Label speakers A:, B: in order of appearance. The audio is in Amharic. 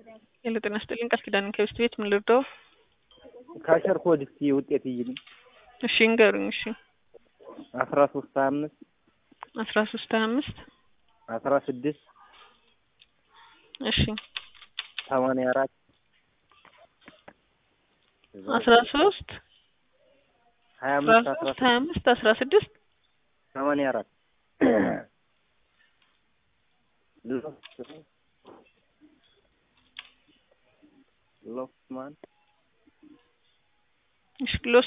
A: ሄሎ ጤና ይስጥልኝ ቃል ኪዳን ከብስት ቤት ምን ልርዳው?
B: ካሸር ኮድ እስኪ ውጤት ይይልኝ።
A: እሺ እንገሩኝ። እሺ
B: አስራ ሶስት ሀያ አምስት
A: አስራ ሶስት ሀያ አምስት
B: አስራ ስድስት
A: እሺ
B: ሰማንያ አራት
A: አስራ ሶስት
B: ሀያ
A: አስራ
B: አምስት አስራ
A: ሶስት ሀያ አምስት አስራ ስድስት
B: ሰማንያ አራት ሎፍትማን
A: እሺ ሎስ